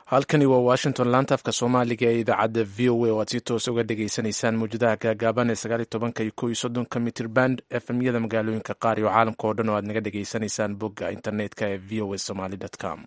halkani waa washington laanta afka soomaaliga ee idaacadda v o a oo aad si toos uga dhagaysanaysaan mawjadaha gaagaaban ee sagaal iyo tobanka iyo kow iyo soddonka mitir band efmyada magaalooyinka qaar iyo caalamka oo dhan oo aad naga dhagaysanaysaan bogga internetka ee v o a somaly com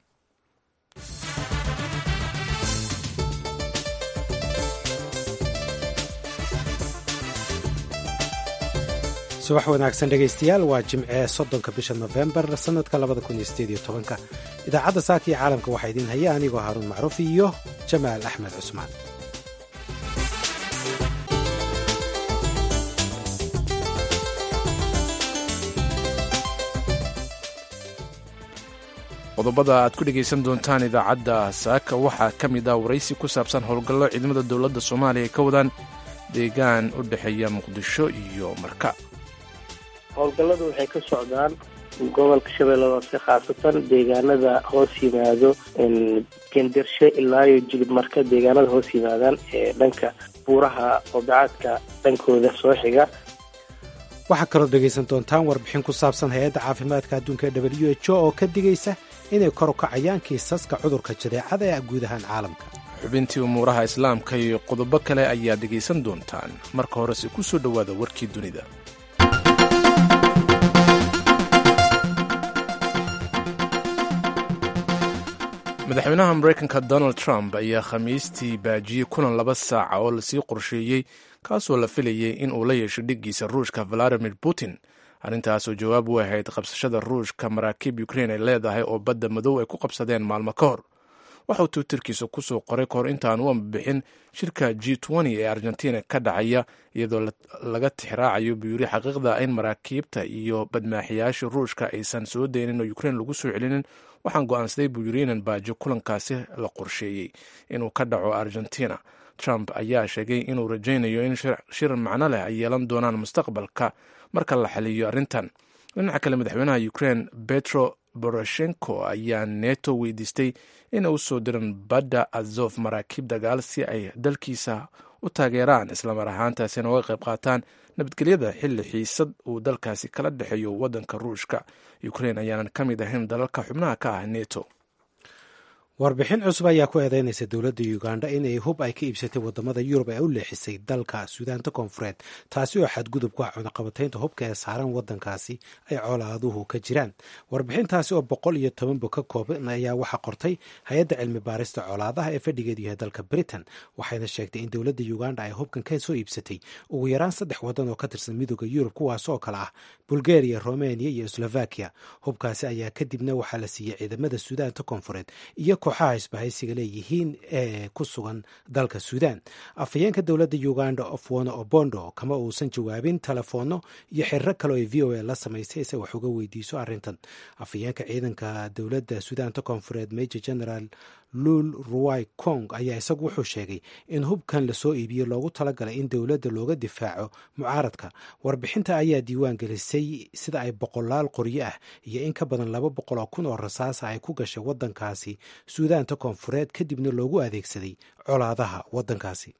subax wanaagsan dhegaystayaal waa jimce soddonka bisha nofembar sannadka labada kun iyo sideed iyo tobanka idaacadda saaka iyo caalamka waxaa idiin haya anigoo haaruun macruuf iyo jamaal axmed cusmaan qodobada aad ku dhegaysan doontaan idaacadda saaka waxaa ka mid ah waraysi ku saabsan howlgallo ciidamada dowladda soomaaliya ay ka wadaan deegaan u dhexeeya muqdisho iyo marka howlgalladu waxay ka socdaan gobolka shabeellada hoose khaasatan deegaanada hoos yimaado gendershe ilaa iyo jilib marka deegaanada hoos yimaadaan ee dhanka buuraha odacaadka dhankooda soo xiga waxaa kaloo dhegaysan doontaan warbixin ku saabsan hay-adda caafimaadka adduunka ee w h o oo ka digaysa inay kor u kacayaan kiisaska cudurka jadeecada ee guud ahaan caalamka xubintii umuuraha islaamka iyo qodobo kale ayaad dhegaysan doontaan marka horese ku soo dhowaada warkii dunida madaxweynaha maraykanka donald trump ayaa khamiistii baajiyey kulan laba saaca oo lasii qorsheeyey kaasoo la filayay in uu la yeesho dhiggiisa ruushka valadimir putin arrintaasoo jawaab u ahayd qabsashada ruushka maraakiib ukrein ay leedahay oo badda madow ay ku qabsadeen maalmo ka hor waxauu twitterkiisa kusoo qoray kahor intaan u ambixin shirka g ee argentina ka dhacaya iyadoo laga tixraacayo buu yiri xaqiiqda in maraakiibta iyo badmaaxiyaasha ruushka aysan soo daynin oo ukrein lagu soo celinin waxaan go-aansaday buu yiri inan baajo kulankaasi la qorsheeyey inuu ka dhaco argentina trump ayaa sheegay inuu rajaynayo in shir macno leh ay yeelan doonaan mustaqbalka marka la xaliyo arrintan dhinaca kale madaxweynaha ukrein betro boroshenko ayaa neto weydiistay in u soo diran badda azof maraakiib dagaal si ay dalkiisa u taageeraan islamar ahaantaasina uga qayb qaataan nabadgelyada xilli xiisad uu dalkaasi kala dhexeeyo waddanka ruushka ukrein ayaanan ka mid ahayn dalalka xubnaha ka ah neto warbixin cusub ayaa ku eedeynaysa dowladda uganda inay hub ay ka iibsatay wadamada yurub ee u leexisay dalka suudaanta koonfureed taasi oo xadgudub ku ah cunaqabataynta hubka ee saaran wadankaasi ay colaaduhu ka jiraan warbixintaasi oo boqol iyo toban bog ka kooban ayaa waxaa qortay hay-adda cilmi baarista colaadaha ee fadhigeedu yahay dalka britain waxayna sheegtay in dowladda uganda ay hubkan ka soo iibsatay ugu yaraan saddex wadan oo ka tirsan midooda yurub kuwaas oo kale ah bulgaria romania iyo slovakia hubkaasi ayaa kadibna waxaa la siiyey ciidamada suudaanta koonfureed iyo kooxaha isbahaysiga leeyihiin ee ku sugan dalka suudaan afhayeenka dowladda uganda ofwono obondo kama uusan jawaabin telefoonno iyo xiriro kale oo v o a la samaysay se wax uga weydiiso arrintan afhayeenka ciidanka dowladda suudaanta koonfureed major general lul ruwai kong ayaa isagu wuxuu sheegay in hubkan lasoo iibiye loogu talagalay in dowladda looga difaaco mucaaradka warbixinta ayaa diiwaan gelisay sida ay boqolaal qoryo ah iyo in ka badan laba boqol oo kun oo rasaasa ay ku gashay waddankaasi suudaanta koonfureed kadibna loogu adeegsaday colaadaha waddankaasi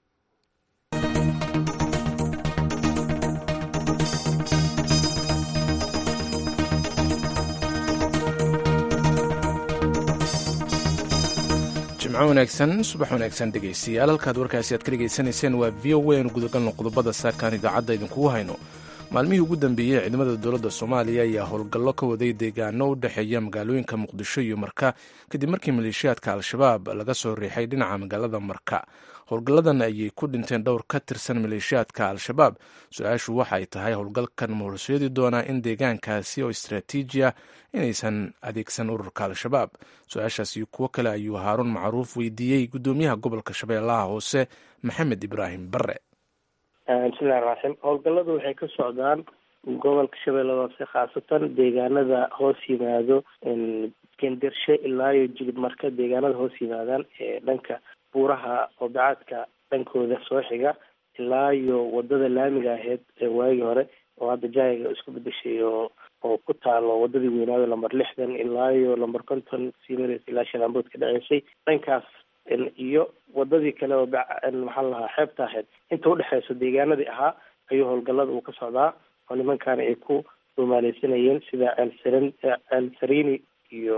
jimco wanaagsan subax wanaagsan dhegaystayaal halkaad warkaasi aad ka dhegaysanayseen waa v o a anu gudagalno qodobada saakaan idaacadda idinkugu hayno maalmihii ugu dambeeyey ciidamada dowladda soomaaliya ayaa howlgallo ka waday deegaano u dhexeeya magaalooyinka muqdisho iyo marka kadib markii maleeshiyaadka al-shabaab laga soo riixay dhinaca magaalada marka howlgalladan ayay ku dhinteen dhowr ka tirsan maleeshiyaadka al-shabaab su-aashu waxay tahay howlgalkan ma horseedi doonaa in deegaankaasi oo istraatiiji ah inaysan adeegsan ururka al-shabaab su-aashaas iyo kuwo kale ayuu haaruun macruuf weydiiyey guddoomiyaha gobolka shabeellaha hoose maxamed ibraahim bare bismillahi raxim howlgalladu waxay ka socdaan gobolka shabeellada hoose khaasatan deegaanada hoos yimaado gendershe ilaa iyo jilib marka deegaanada hoos yimaadaan ee dhanka buuraha odacaadka dhankooda soo xiga ilaa iyo wadada laamiga aheyd ee waagii hore oo hadda jaayiga isku bedeshay oo oo ku taalo wadadii weynaado lamber lixdan ilaa iyo lamber konton sii mareysa ilaa shalaambood ka dhaceysay dhankaas iyo wadadii kale oo maxaa lahaa xeebta ahayd inta udhexeyso deegaanadii ahaa ayuu howlgallada uu ka socdaa oo nimankaana ay ku rumaaleysanayeen sida ceelsaran ceel sarini iyo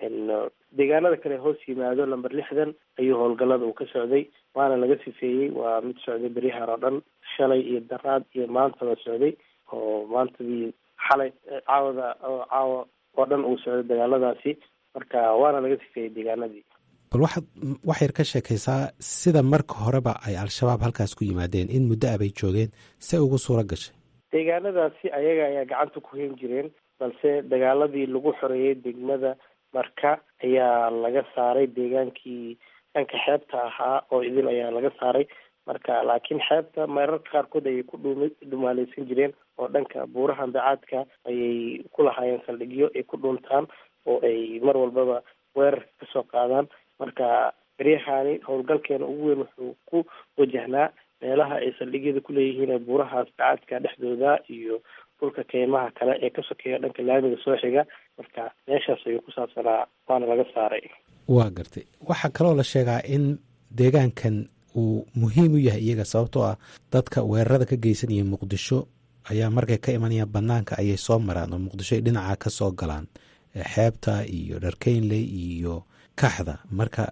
deegaanada kale hoos yimaado lamber lixdan ayuu howlgalada uu ka socday waana laga sifeeyey waa mid socday beryahan oo dhan shalay iyo daraad iyo maantaba socday oo maantadii xalay caawada caawa oo dhan uu socday dagaaladaasi marka waana laga sifeeyey deegaanadii bal waxaad wax yar ka sheekaysaa sida marka horeba ay al-shabaab halkaas ku yimaadeen in muddo ah bay joogeen se ugu suuro gashay deegaanadaasi ayaga ayaa gacanta ku hayn jireen balse dagaaladii lagu xoreeyey degmada marka ayaa laga saaray deegaankii dhanka xeebta ahaa oo idin ayaa laga saaray marka laakiin xeebta mararka qaarkood ayay ku dhum dhumaaleysan jireen oo dhanka buuraha ambacaadka ayay ku lahaayeen saldhigyo ay ku dhuuntaan oo ay mar walbaba weerarka kasoo qaadaan marka beryahani howlgalkeena ugu weyn wuxuu ku wajahnaa meelaha ay saldhigyada kuleeyihiin ee buurahaas bacaadka dhexdooda iyo dhulka keymaha kale ee ka sokeeya dhanka laamiga soo xiga marka meeshaas ayuu ku saabsanaa waana laga saaray waa gartay waxaa kaloo la sheegaa in deegaankan uu muhiim u yahay iyaga sababtoo ah dadka weerarada ka geysanaya muqdisho ayaa markay ka imanayaan banaanka ayay soo maraan oo muqdisho ay dhinaca ka soo galaan xeebta iyo dharkeynley iyo kaxda marka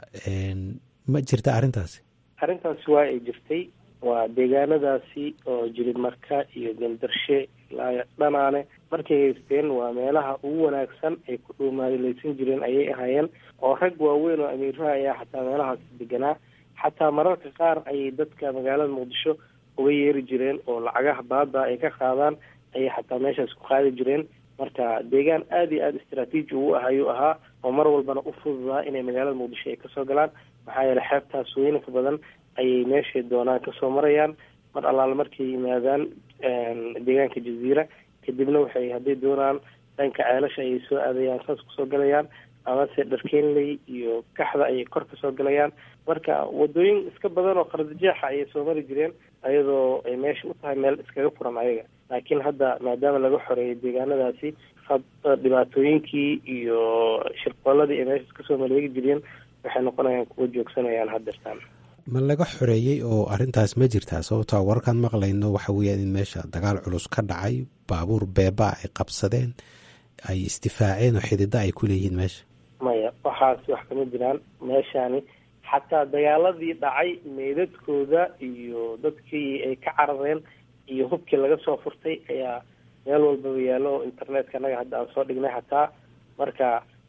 ma jirta arrintaasi arrintaasi waa ay jirtay waa deegaanadaasi oo jilib marka iyo gandarshe ilaa dhanaane markay haysteen waa meelaha ugu wanaagsan ay ku dhuumaaleysan jireen ayay ahaayeen oo rag waaweyn oo amiiraha ayaa xataa meelahaas deganaa xataa mararka qaar ayay dadka magaalada muqdisho uga yeeri jireen oo lacagaha baada ay ka qaadaan ayay xataa meeshaas ku qaadi jireen marka deegaan aada iyo aada istraatiiji ugu ah ayuu ahaa oo mar walbana u fududaa inay magaalada muqdisho ay kasoo galaan maxaa yeeley xeebtaas weynanka badan ayay meeshay doonaan kasoo marayaan mar allaale markay yimaadaan deegaanka jaziira kadibna waxay hadday doonaan dhanka ceelasha ayay soo aadayaan saas kusoo galayaan amase dharkeenley iyo kaxda ayay kor kasoo galayaan marka wadooyin iska badan oo qardajeexa ayay soo mari jireen ayadoo ay meesha u tahay meel iskaga furan ayaga laakiin hadda maadaama laga xoreeyay deegaanadaasi dhibaatooyinkii iyo shirqooladii ay meeshaas kasoo maleegi jireen waxay noqonayaan kuwa joogsanayaan hadeertaan ma laga xoreeyey oo arrintaas ma jirtaa sababtoa warkaan maqlayno waxa weeyaan in meesha dagaal culus ka dhacay baabuur beeba ay qabsadeen ay isdifaaceen oo xidida ay ku leeyihiin meesha maya waxaas wax kama jiraan meeshani xataa dagaaladii dhacay meydadkooda iyo dadkii ay ka carareen iyo hubkii laga soo furtay ayaa meel walbaba yaallo oo internetka anaga hadda aan soo dhignay xataa marka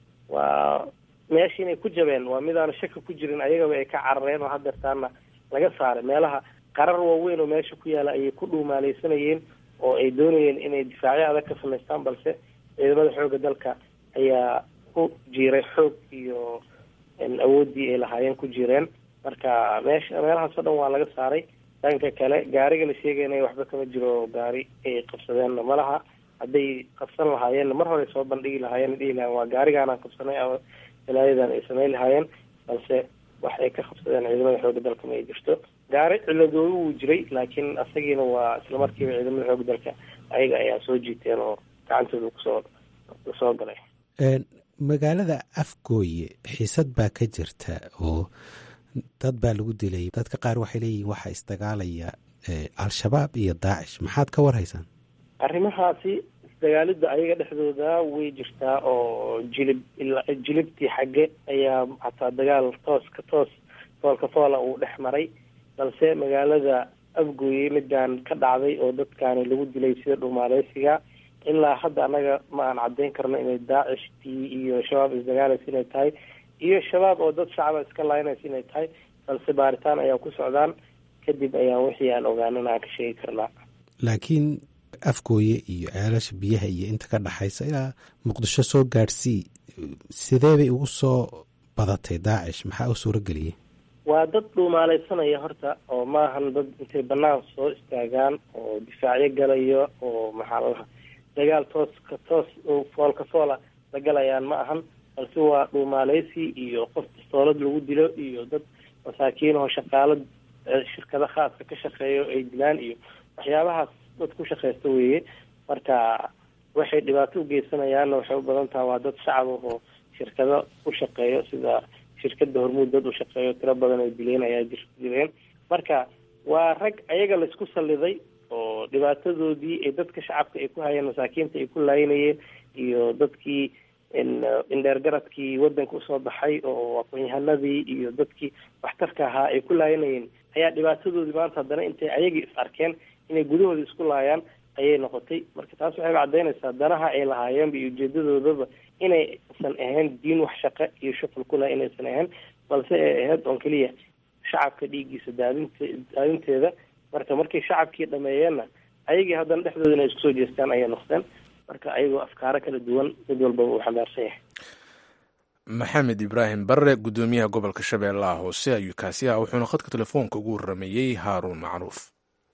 waa meesha inay ku jabeen waa midaana shaka ku jirin ayagaba ay ka carareen oo hadeertaana laga saaray meelaha qarar waaweyn oo meesha ku yaala ayay ku dhuumaaleysanayeen oo ay doonayeen inay difaacyo adag ka samaystaan balse ciidamada xoogga dalka ayaa ku jiiray xoog iyo awooddii ay lahaayeen ku jireen marka meesha meelahaasoo dhan waa laga saaray dhanka kale gaariga la sheegayna waxba kama jiro gaari ay qabsadeenna malaha hadday qabsan lahaayeenna mar hore soo bandhigi lahaayeen dhihi lahayen waa gaarigaanaan qabsanay ama walaayadan ay samayn lahaayeen balse wax ay ka qabsadeen ciidamada xoogga dalka ma ay jirto gaari ciladoodu wuu jiray laakiin asagiina waa islamarkiiba ciidamada xoogga dalka ayaga ayaa soo jiiteen oo gacantooda kusoo soo galay magaalada afgooye xiisad baa ka jirta oo dad baa lagu dilay dadka qaar waxay leeyihiin waxaa isdagaalaya al-shabaab iyo daacish maxaad ka warhaysaan arrimahaasi isdagaalida ayaga dhexdooda way jirtaa oo jilib jilibtii xagge ayaa xataa dagaal toos ka toos foolka foola uu dhex maray balse magaalada afgooye midaan ka dhacday oo dadkaani lagu dilay sida dhumaaleysiga ilaa hadda annaga ma aan caddeyn karno inay daacishtii iyo shabaab isdagaalaysa inay tahay iyo shabaab oo dad shacaba iska laaynaysa inay tahay balse baaritaan ayaa ku socdaan kadib ayaan wixii aan ogaanana aan ka sheegi karnaa laakiin afgooye iyo ceelasha biyaha iyo inta ka dhaxaysa ilaa muqdisho soo gaadhsii sidee bay ugu soo badatay daacish maxaa u suuro geliyey waa dad dhuumaaleysanaya horta oo maahan dad intay banaan soo istaagaan oo difaacyo galayo oo maxaa lalaha dagaal toos ka toos foolka foola la galayaan ma ahan balse waa dhuumaaleysi iyo qof bistoolad lagu dilo iyo dad masaakiin oo shaqaalo shirkado khaaska ka shaqeeyo ay dilaan iyo waxyaabahaas dad ku shaqeysta weeye marka waxay dhibaato u geysanayaanna waxay u badan taha waa dad shacab oo shirkado u shaqeeyo sida shirkada hormuud dad u shaqeeyo tiro badan ay dileen ayaa jir jireen marka waa rag ayaga laisku salliday oo dhibaatadoodii ay dadka shacabka ay ku hayeen masaakiinta ay ku laayinayeen iyo dadkii indheergaradkii waddanka usoo baxay oo aqoon-yahanadii iyo dadkii waxtarka ahaa ay ku laayanayeen ayaa dhibaatadoodii maanta haddana intay ayagii is arkeen inay gudahooda isku laayaan ayay noqotay marka taas waxay caddaynaysaa danaha ay lahaayeenba iyo ujeedadoodaba inaysan ahayn diin wax shaqe iyo shuqul ku laha inaysan ahayn balse ay ahayd oon keliya shacabka dhiiggiisa daadinta daadinteeda marka markay shacabkii dhameeyeenna ayagii haddana dhexdooda inay isku soo jeestaan ayay noqdeen marka ayagoo afkaaro kala duwan mid walbaba uu xambaarsan yahay maxamed ibraahim barre guddoomiyaha gobolka shabeellaha hoose ayuu kaasi ah wuxuuna khadka telefoonka ugu warameeyey haaruun macruuf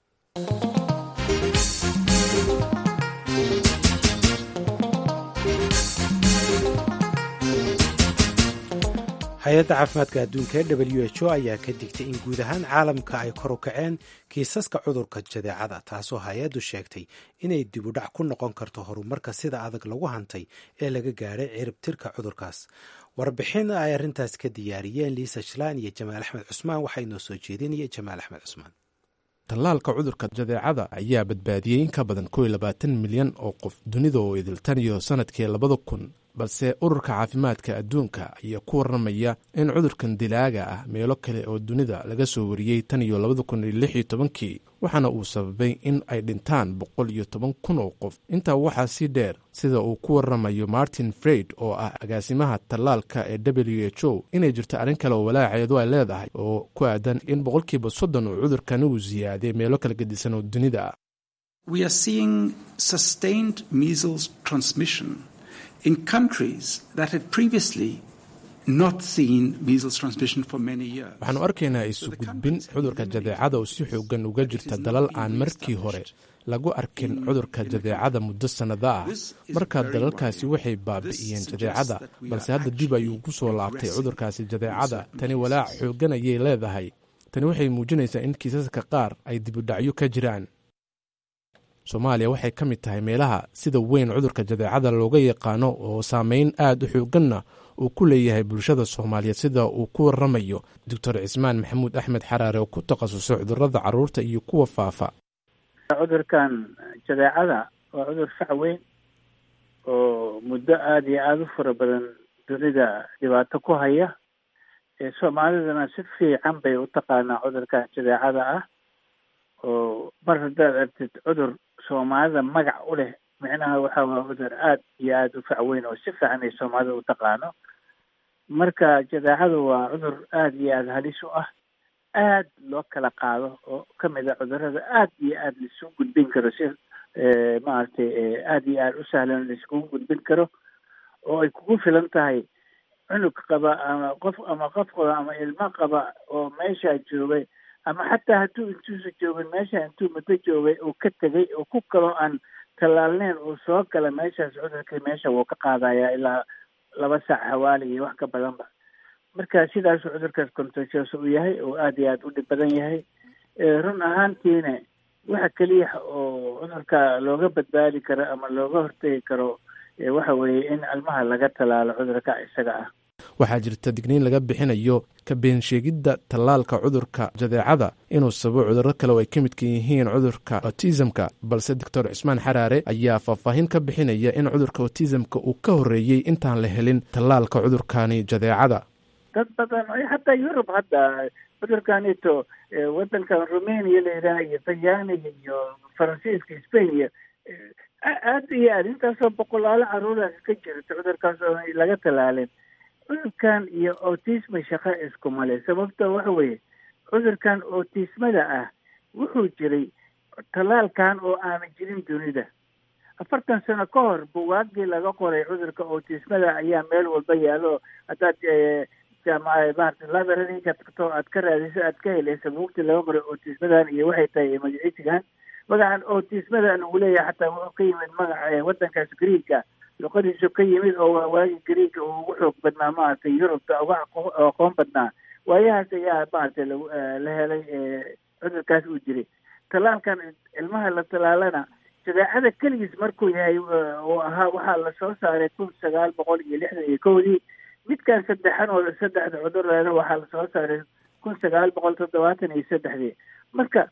hay-adda caafimaadka adduunka ee w h o ayaa ka digtay in guud ahaan caalamka ay kor u kaceen kiisaska cudurka jadeecada taasoo hay-addu sheegtay inay dibudhac ku noqon karto horumarka sida adag lagu hantay ee laga gaadhay cirib tirka cudurkaas warbixin ay arrintaas ka diyaariyeen liisa shlaan iyo jamaal axmed cusmaan waxaa inoo soo jeedinaya jamaal axmed cusmaan tallaalka cudurka jadeecada ayaa badbaadiyey in ka badan kow iyo labaatan milyan oo qof dunida oo idiltan iyo sanadkii labada kun balse ururka caafimaadka adduunka ayaa ku warramaya in cudurkan dilaaga ah meelo kale oo dunida laga soo wariyey tan iyo labada kun iyo lix iyo tobankii waxaana uu sababay in ay dhintaan boqol iyo toban kun oo qof intaa waxaa sii dheer sida uu ku warramayo martin freid oo ah agaasimaha tallaalka ee w h o inay jirto arrin kale oo walaaceedu ay leedahay oo ku aadan in boqolkiiba soddon uu cudurkani uu siyaaday meelo kala gedisan oo dunida ah in countries that had previously not seen measles transmission for many years. waxaanu arkaynaa isu gudbin cudurka jadeecada oo si xoogan uga jirta dalal aan markii hore lagu arkin cudurka jadeecada muddo sannado ah marka dalalkaasi waxay baabi'iyeen jadeecada balse hadda dib ayuu ku soo laabtay cudurkaasi jadeecada tani walaac xoogan ayay leedahay tani waxay muujinaysaa in kiisaska qaar ay dibudhacyo ka jiraan soomaaliya waxay ka mid tahay meelaha sida weyn cudurka jadeecada looga yaqaano oo saameyn aad u xooganna uu ku leeyahay bulshada soomaaliyeed sida uu ku waramayo doctor cismaan maxamuud axmed xaraare oo ku takhasusay cudurada caruurta iyo kuwa faafa cudurkan jadeecada waa cudur fac weyn oo muddo aada iyo aada u fara badan dunida dhibaato ku haya soomaalidana si fiican bay u taqaanaa cudurkan jadeecada ah oo mar haddaad artid cudur soomaalida magac u leh micnaha waxa waa cudur aada iyo aada u fac weyn oo si fiican ay soomaalida u taqaano marka jadeecadu waa cudur aada iyo aada halis u ah aad loo kala qaado oo kamid a cudurada aada iyo aada laisuu gudbin karo si maaragtay aada iyo aada u sahlan laiskugu gudbin karo oo ay kugu filan tahay cunug qaba ama qof ama qof qaba ama ilmo qaba oo meeshaa joogay ama xataa hadduu intuusa joogin meesha intuu muddo joogay uu ka tegay oo ku kaloo aan tallaalneyn uu soo gala meeshaas cudurkii meesha wuu ka qaadayaa ilaa laba saac hawaali iyo wax ka badanba marka sidaasuu cudurkaas contagious u yahay oo aada iyo aada u dhib badan yahay run ahaantiina waxa keliya oo cudurka looga badbaadi karo ama looga hortegi karo waxa weeye in almaha laga tallaalo cudurka isaga ah waxaa jirta digniin laga bixinayo ka beensheegidda tallaalka cudurka jadeecada inuu sababo cudurro kale oo ay ka midka yihiin cudurka autismka balse doctor cismaan xaraare ayaa faahfaahin ka bixinaya in cudurka autismka uu ka horreeyey intaan la helin tallaalka cudurkani jadeecada dad badan xataa yurub hadda cudurkanito waddankan rumania la yidhaha iyo talyaaniga iyo faransiiska spain iyo aada iyo aada intaasoo boqolaalo caruuraas ka jirta cudurkaas oo laga tallaalin cudurkan iyo autisma shaqo iskumale sababta waxa weeye cudurkan autismada ah wuxuu jiray tallaalkan oo aanan jirin dunida afartan sano ka hor buwaagii laga qoray cudurka autismada ayaa meel walba yaalo haddaad jaamaca maarata librariga tagto aad ka raadiso aad ka helaysa buugtii laga qoray autismadan iyo waxay tahay magaciisigan magacan autismadan uu leeyahay xataa wuxuu ka yimid magaca waddankaas greega luqadiisu ka yimid oo waa waagi greega uu ugu xoog badnaa maaragtay yurubta uga aqoon badnaa waayahaas ayaa maaragtay la helay cudurkaas uu jiray tallaalkan ilmaha la tallaalana jadeecada keligiis markuu yahay uu ahaa waxaa lasoo saaray kun sagaal boqol iyo lixdan iyo kowdii midkan saddexan oo saddexda cudurleena waxaa lasoo saaray kun sagaal boqol toddobaatan iyo saddexdii marka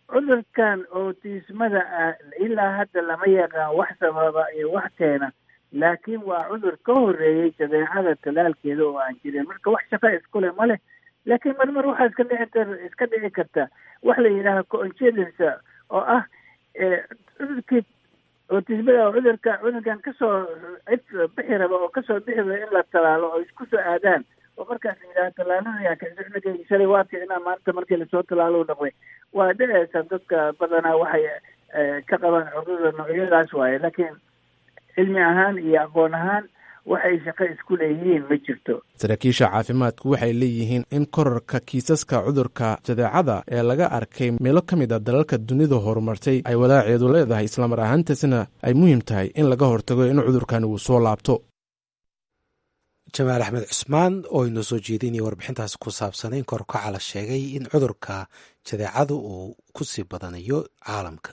cudurkan autismada ah ilaa hadda lama yaqaan wax sababa iyo wax keena laakiin waa cudur ka horeeyey jadeecada talaalkeeda oo aan jirin marka wax shaqa iskule ma leh laakiin marmar waxaa iska dhici kar iska dhici karta wax la yidhaaha coincidence oo ah cudurkii ootismada oo cudurka cudurkan kasoo cid bixi raba oo kasoo bixi raba in la talaalo oo isku soo aadaan oo markaas la yidhaha talaaladayaa kicisa cunugeyga shalay waa kicnaa maanta markii lasoo talaalo dhaqmay waa dhiceysa dadka badanaa waxay ka qabaan cudurda noocyadaas waaye laakiin cilmi ahaan iyo aqoon ahaan waxay shaqo isku leeyihiin ma jirto saraakiisha caafimaadku waxay leeyihiin in korarka kiisaska cudurka jadeecada ee laga arkay meelo ka mid a dalalka dunida horumartay ay walaaceedu leedahay islamar ahaantaasna ay muhiim tahay in laga hortago in cudurkani uu soo laabto jamaal axmed cusmaan oo inoo soo jeedinaya warbixintaas ku saabsanay in korkaca la sheegay in cudurka jadeecadu uu ku sii badanayo caalamka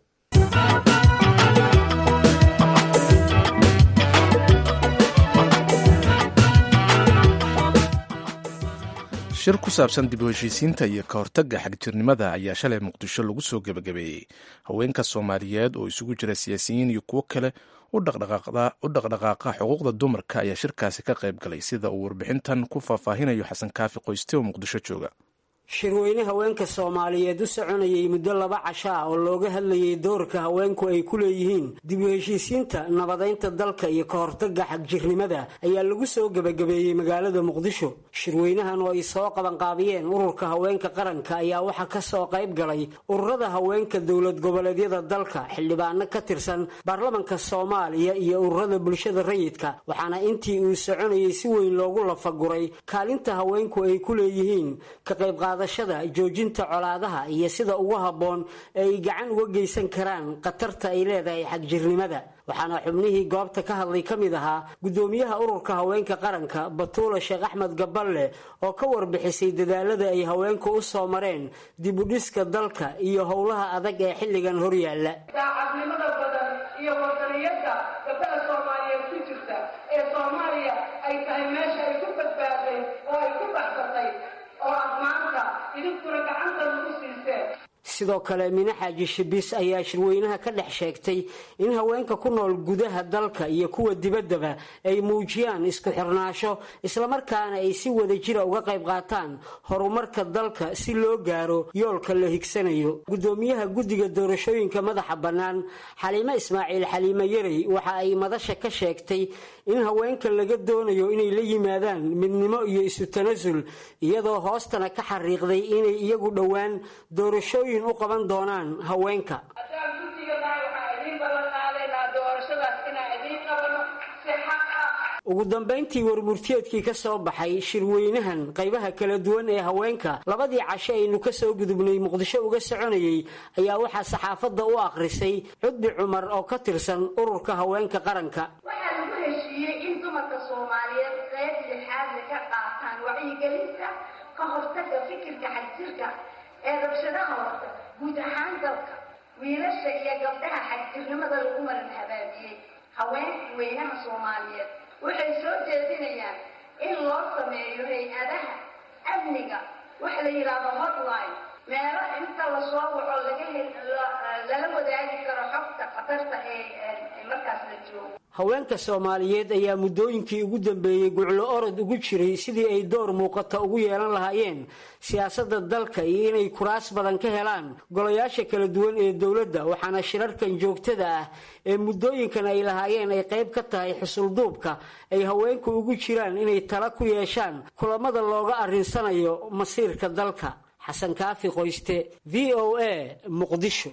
shir ku saabsan dib u heshiisiinta iyo ka hortagga xagjirnimada ayaa shalay muqdisho lagu soo gebagabeeyey haweenka soomaaliyeed oo isugu jira siyaasiyiin iyo kuwo kale u dhaqdhaqaaqa xuquuqda dumarka ayaa shirkaasi ka qayb galay sida uu warbixintan ku faahfaahinayo xasan kaafi qoyste oo muqdisho jooga shirweyne haweenka soomaaliyeed u soconayay muddo laba casho ah oo looga hadlayay doorka haweenku ay ku leeyihiin dib u heshiisiinta nabadaynta dalka iyo ka hortagga xagjirnimada ayaa lagu soo gebagabeeyey magaalada muqdisho shirweynahan oo ay soo qabanqaabiyeen ururka haweenka qaranka ayaa waxaa ka soo qayb galay ururada haweenka dowlad goboleedyada dalka xildhibaano ka tirsan baarlamanka soomaaliya iyo ururada bulshada rayidka waxaana intii uu soconayay si weyn loogu lafaguray kaalinta haweenku ay ku leeyihiin ka qayb joojinta colaadaha iyo sida ugu habboon ee ay gacan uga geysan karaan khatarta ay leedahay xagjirnimada waxaana xubnihii goobta ka hadlay ka mid ahaa guddoomiyaha ururka haweenka qaranka batuula sheekh axmed gaballe oo ka warbixisay dadaalada ay haweenku u soo mareen dibudhiska dalka iyo howlaha adag ee xilligan horyaalla daacadnimada badan iyo wadaniyadda gabdhaha soomaaliyeed ku jirta ee soomaaliya ay tahay meesha ay ku badbaaday oo ay ku baxsatay oo aad maanta idinkuna gacanta lagu siiseen sidoo kale mine xaaji shibis ayaa shirweynaha ka dhex sheegtay in haweenka ku nool gudaha dalka iyo kuwa dibaddaba ay muujiyaan isku xirnaasho islamarkaana ay si wada jira uga qayb qaataan horumarka dalka si loo gaaro yoolka la higsanayo guddoomiyaha guddiga doorashooyinka madaxa bannaan xaliime ismaaciil xaliime yarey waxa ay madasha ka sheegtay in haweenka laga doonayo inay la yimaadaan midnimo iyo isu tanasul iyadoo hoostana ka xariiqday inay iyagu dhowaan doorashooyin u qaban doonaan haweenka haddaan guddiganahay waxaan idiin ballan qaadaynaa doorashadaas inaan idiin qabano si xaq ah ugu dambayntii warmurtiyeedkii ka soo baxay shirweynahan qaybaha kala duwan ee haweenka labadii casho aynu ka soo gudubnay muqdisho uga soconayay ayaa waxaa saxaafadda u akhrisay cudbi cumar oo ka tirsan ururka haweenka qaranka waxaa lagu heshiiyey in dumarka soomaaliyeed qayb lixaadle ka qaataan wacyigelinta ka hortagga fikirka xagjirka ee rabshadaha horta guud ahaan dalka wiilasha iyo gabdhaha xagjirnimada lagu maran habaabiyey haweenka weynaha soomaaliyeed waxay soo jeedinayaan in loo sameeyo hay-adaha amniga waxa la yidhaahdo hotline meelo inta lasoo waco laga hel lala wadaagi karo xogta khatarta ee markaas la joogo haweenka soomaaliyeed ayaa muddooyinkii ugu dambeeyey guclo orod ugu jiray sidii ay door muuqata ugu yeelan lahaayeen siyaasadda dalka iyo inay kuraas badan ka helaan golayaasha kala duwan ee dowladda waxaana shirarkan joogtada ah ee muddooyinkan ay lahaayeen ay qayb ka tahay xusulduubka ay haweenku ugu jiraan inay tala ku yeeshaan kulamada looga arrinsanayo masiirka dalka xasan kaafi qoyste v o a muqdisho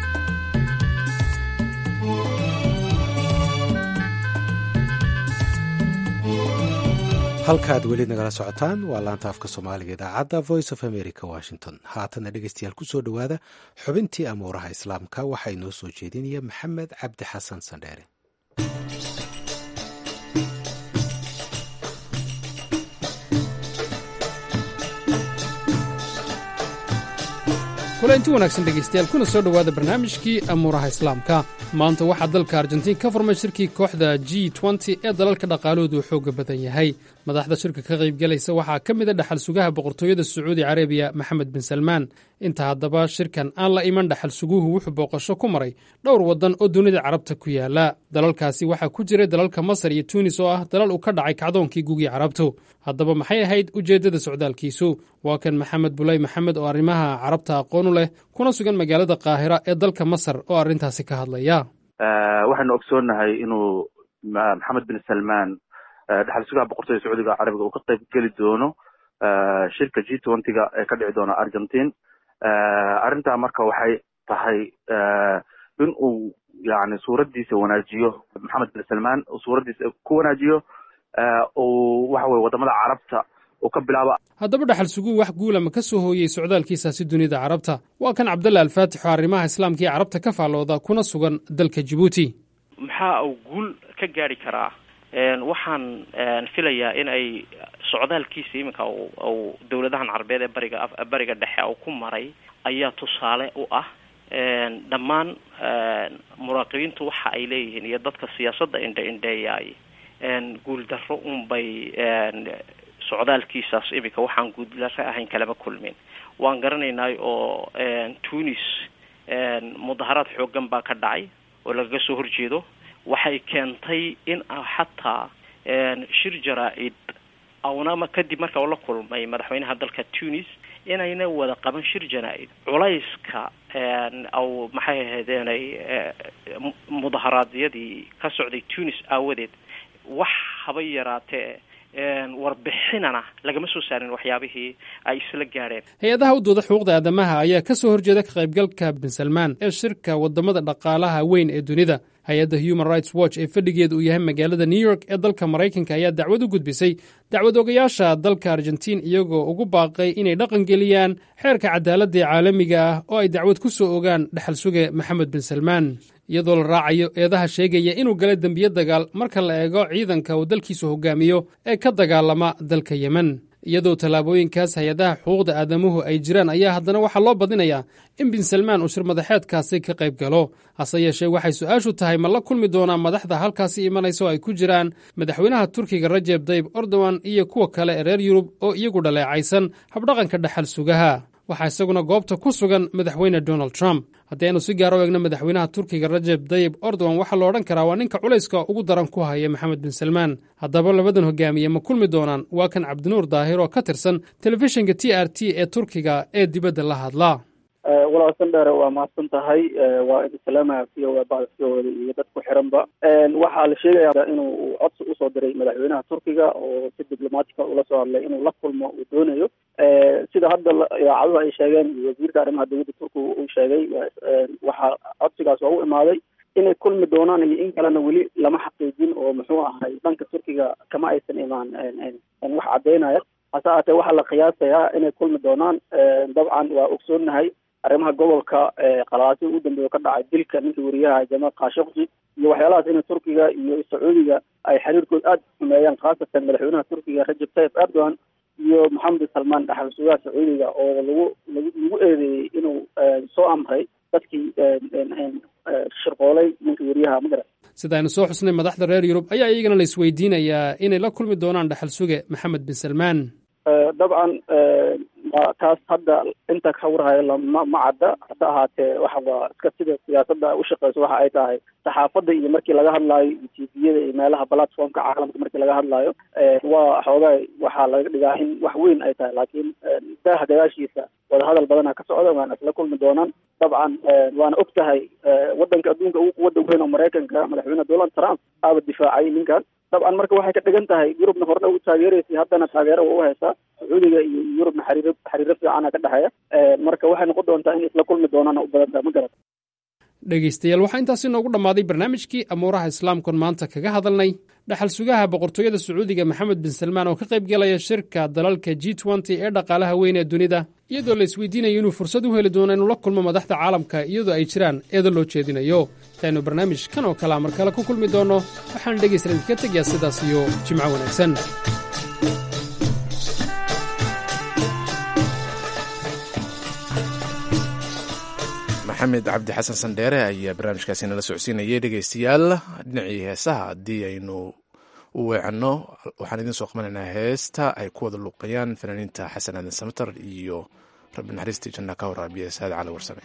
halkaad weli nagala socotaan waa laanta afka soomaaliga idaacadda voice of america washington haatana dhegeystayaal kusoo dhowaada xubintii amuuraha islaamka waxaa inoo soo jeedinaya maxamed cabdi xasan sandheere kulanti wanaagsan dhegaystayaal kuna soo dhowaada barnaamijkii amuuraha islaamka maanta waxaa dalka argentiin ka furmay shirkii kooxda g nty ee dalalka dhaqaalahoodu uu xooga badan yahay madaxda shirka ka qaybgalaysa waxaa ka mid a dhaxal sugaha boqortooyada sacuudi carabiya maxamed bin salmaan inta haddaba shirkan aan la iman dhaxal suguhu wuxuu booqasho ku maray dhowr waddan oo dunida carabta ku yaala dalalkaasi waxaa ku jiray dalalka masar iyo tuunis oo ah dalal uu ka dhacay kacdoonkii gugii carabtu haddaba maxay ahayd ujeeddada socdaalkiisu waa kan maxamed bulay maxamed oo arrimaha carabta aqoonu leh kuna sugan magaalada qaahira ee dalka masar oo arrintaasi ka hadlaya waxaynu ogsoonnahay inuu maxamed bin salmaan dhaxal sugaha boqortooyada sacuudiga carabiga uu ka qayb geli doono shirka g twentyga ee ka dhici doona argentine arrintaa marka waxay tahay in uu yani suuraddiisa wanaajiyo maxamed bin salmaan uu suuraddiisa ku wanaajiyo uu waxa weye wadamada carabta uu ka bilaabo haddaba dhaxal suguu wax guula ma ka soo hooyey socdaalkiisaasi dunida carabta waa kan cabdalla alfaatix oo arrimaha islaamka iyo carabta ka faallooda kuna sugan dalka jibuuti maxaa uu guul ka gaari karaa waxaan filayaa in ay socdaalkiisa iminka uu dowladahan carabeed ee bariga bariga dhexe uu ku maray ayaa tusaale u ah dhammaan muraaqibiintu waxa ay leeyihiin iyo dadka siyaasadda indhe indheeyaay guuldarro unbay socdaalkiisaas iminka waxaan guuldarro ahayn kalama kulmin waan garanaynay oo tunis mudaharaad xoogan baa ka dhacay oo lagaga soo horjeedo waxay keentay in xataa shir jaraa-id awnama kadib marka uu la kulmay madaxweynaha dalka tunis inayna wada qaban shir janaa-id culayska aw maxay ahaydeenay mudaharaadyadii ka socday tunis aawadeed wax haba yaraatee warbixinana lagama soo saarin waxyaabihii ay isla gaadheen hay-adaha u dooda xuquuqda aadamaha ayaa ka soo horjeeda ka qaybgalka bin salmaan ee shirka wadamada dhaqaalaha weyn ee dunida hay-adda human rights watch ee fadhigeeda uu yahay magaalada new york ee dalka maraykanka ayaa dacwad u gudbisay dacwad ogayaasha dalka argentiin iyagoo ugu baaqay inay dhaqan geliyaan xeerka cadaaladda ee caalamiga ah oo ay dacwad ku soo ogaan dhaxal suge maxamed bin salmaan iyadoo la raacayo eedaha sheegaya inuu galay dembiyo dagaal marka la eego ciidanka uu dalkiisu hogaamiyo ee ka dagaalama dalka yemen iyadoo tallaabooyinkaas hay-adaha xuquuqda aadamuhu ay jiraan ayaa haddana waxaa loo badinayaa in bin salmaan uu shir madaxeedkaasi ka qayb galo hase yeeshee waxay su-aashu tahay ma la kulmi doonaa madaxda halkaasi imanaysa oo ay ku jiraan madaxweynaha turkiga rajeb dayib erdogan iyo kuwa kale ee reer yurub oo iyagu dhaleecaysan habdhaqanka dhaxal sugaha waxaa isaguna goobta ku sugan madaxweyne donald trump haddii aynu si gaar u eegno madaxweynaha turkiga rajeb dayib erdogan waxaa la odhan karaa waa ninka culayska ugu daran ku haya maxamed bin salmaan haddaba labadan hogaamiye ma kulmi doonaan waa kan cabdinuur daahir oo ka tirsan telefishinka t r t ee turkiga ee dibadda la hadla walaalsan dheere waa mahadsan tahay waa idin salaamaya v o bacda v o iyo dad ku xiranba waxaa la sheegayaa inuu codsi usoo diray madaxweynaha turkiga oo si diblomatica ula soo hadlay inuu la kulmo uu doonayo sida hadda idaacaduhu ay sheegeen iyo wasiirka arrimaha dowladda turkiga uu sheegay waxaa codsigaas waa u imaaday inay kulmi doonaan iyo in kalena weli lama xaqiijin oo muxuu ahay dhanka turkiga kama aysan imaan wax caddeynaya hase ahaatee waxaa la qiyaasayaa inay kulmi doonaan dabcan waa ogsoonnahay arrimaha gobolka qalaasi ugu dambeeya ka dhacay dilka ninkii wariyaha jamaal khashokji iyo waxyaalahaas inay turkiga iyo sacuudiga ay xiriirkood aada xumeeyaan khaasatan madaxweynaha turkiga rajab tayyib erdogan iyo maxamed salmaan dhaxal sugaha sacuudiga oo lagu lagu lagu eedeeyey inuu soo amray dadkii shirqoolay ninkii wariyaha magara sida aynu soo xusnay madaxda reer yurub ayaa iyagana la isweydiinayaa inay la kulmi doonaan dhaxal suge maxamed bin salmaan dabcan taas hadda inta ka warhayo lama ma cadda hase ahaatee waxa waa iska sida siyaasadda ushaqeyso waxa ay tahay saxaafadda iyo markii laga hadlaayo iyo tviyada iyo meelaha platformka caalamka markii laga hadlaayo waa xoogaa waxaa laga dhigaa in wax weyn ay tahay laakiin daaha gadaashiisa wadahadal badana ka socda waana isla kulmi doonaan dabcan waana og tahay wadanka adduunka ugu quwadda weyn oo maraykanka madaxweyne donald trump aaba difaacay ninkan dabcan marka waxay ka dhigan tahay yurubna horena u taageeraysay haddana taageero waa u haysaa sacuudiga iyo yurubna xariiro xiriiro fiicana ka dhexeeya marka waxay noqon doontaa in isla kulmi doonaana u badan tahay ma garat dhegaystayaal waxaa intaasi noogu dhammaaday barnaamijkii amuuraha islaamkon maanta kaga hadalnay dhaxal sugaha boqortooyada sacuudiga maxamed bin salmaan oo ka qayb galaya shirka dalalka g nty ee dhaqaalaha weyn ee dunida iyadoo la isweydiinayo inuu fursad u heli doono inuu la kulmo madaxda caalamka iyadoo ay jiraan eedo loo jeedinayo intaynu barnaamij kan oo kalea mar kale ku kulmi doonno waxaan dhegaystalan idinka tegayaa sidaas iyo jimco wanaagsan maxamed cabdi xasan sandheere ayaa barnaamijkaasi nala socodsiinayay dhegeystayaal dhinacii heesaha haddii aynu u weecanno waxaan idiin soo qabanaynaa heesta ay ku wada luuqayaan fanaaniinta xasan aadan samatar iyo rabbi naxariistii janna ka waraabiya saad cali warsame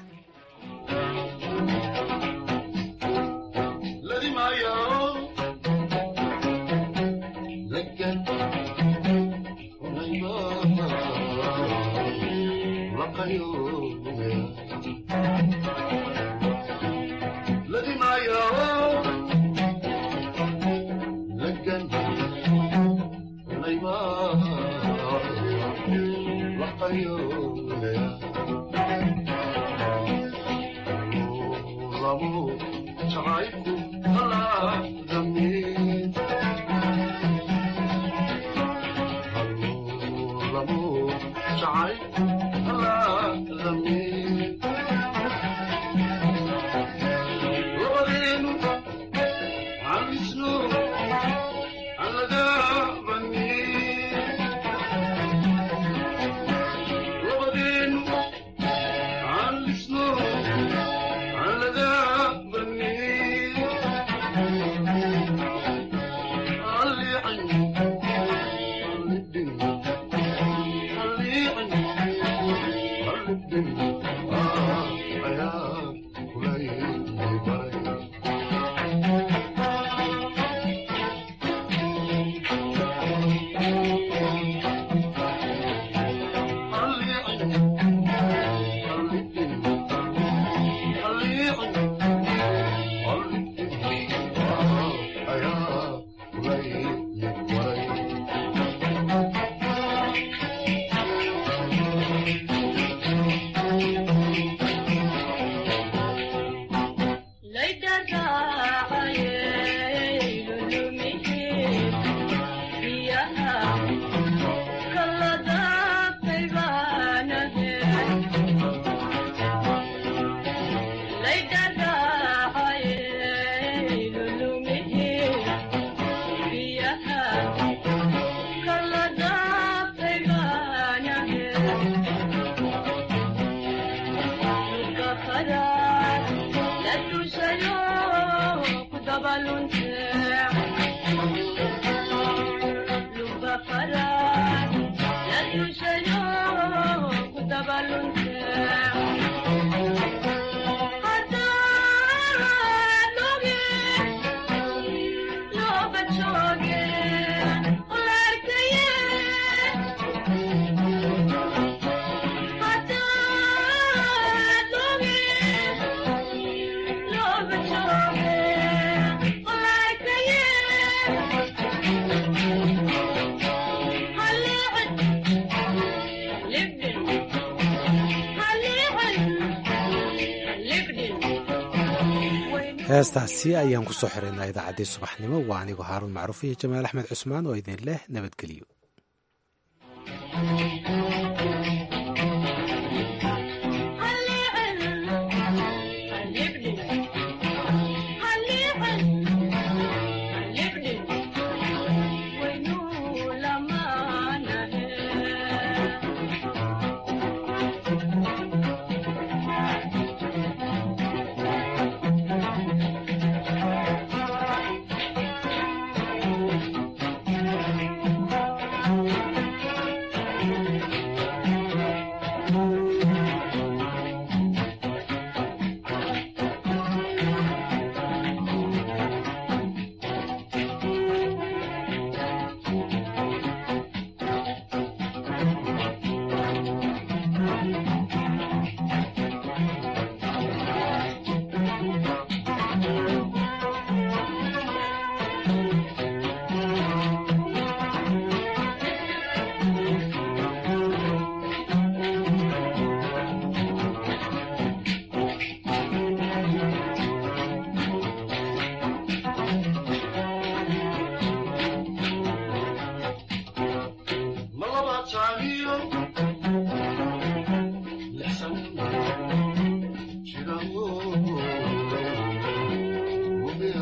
heestaasi ayaan ku soo xiraynaa idaacaddii subaxnimo waa anigoo haaruun macruuf iyo jamaal axmed cusmaan oo idin leh nabadgelyo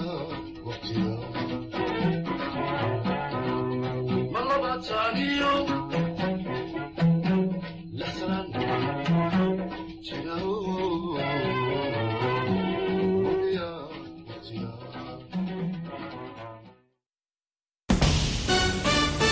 Malabataniyo